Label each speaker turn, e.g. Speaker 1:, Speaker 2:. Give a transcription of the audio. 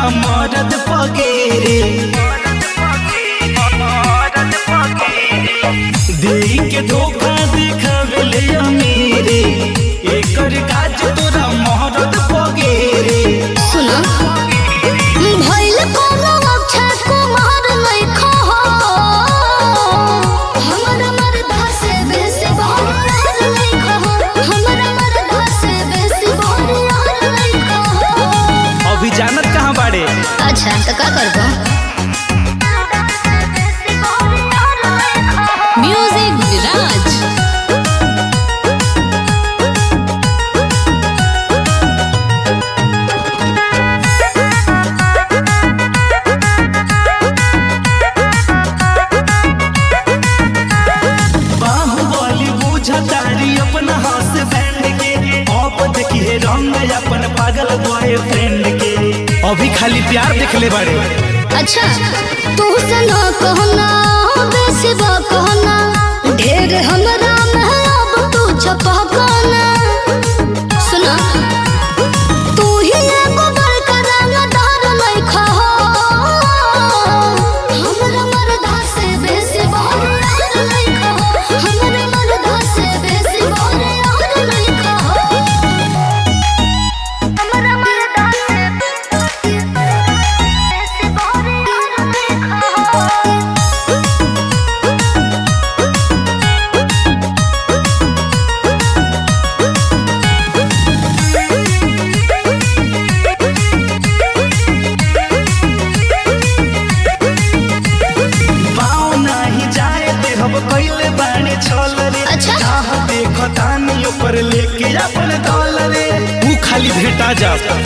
Speaker 1: तोरा मरद पगेरे देई के धोखा देखावेले अमीरे एकर काज तोरा मरद पगेरे
Speaker 2: सुनो भइल कोनो अक्षय कुमार लइखो हो हमरा मरदा से बेसी बहरार लइखो हो हमरा मरदा से बेसी बहरार लइखो हो
Speaker 1: अभी जानत कहाँ बाड़े
Speaker 2: अच्छा तो का करबो म्यूजिक विराज
Speaker 1: बाहुबली बुझतारी अपना हाथ बैंड के अब देखिए रंग अपन पागल बॉयफ्रेंड के अभी खाली प्यार देखले बाड़े
Speaker 2: अच्छा तू सना कहना बेसी बा कहना ढेर हमरा में अब तू छपा कहना सुना तू ही एगो बड़का रंगदार लइखा हो हमरा मरदा से बेसी बहरार लइखा हो हमरा मरदा से बेसी बहरार लइखा हो हमरा मरदा से बेसी बहरार लइखा हो
Speaker 1: पाँव नाही जाए दे हम कैले बाड़े छल रे
Speaker 2: अच्छा।
Speaker 1: चाह देखतानी ऊपर लेके अपन दौल रे तू खाली भेटा जा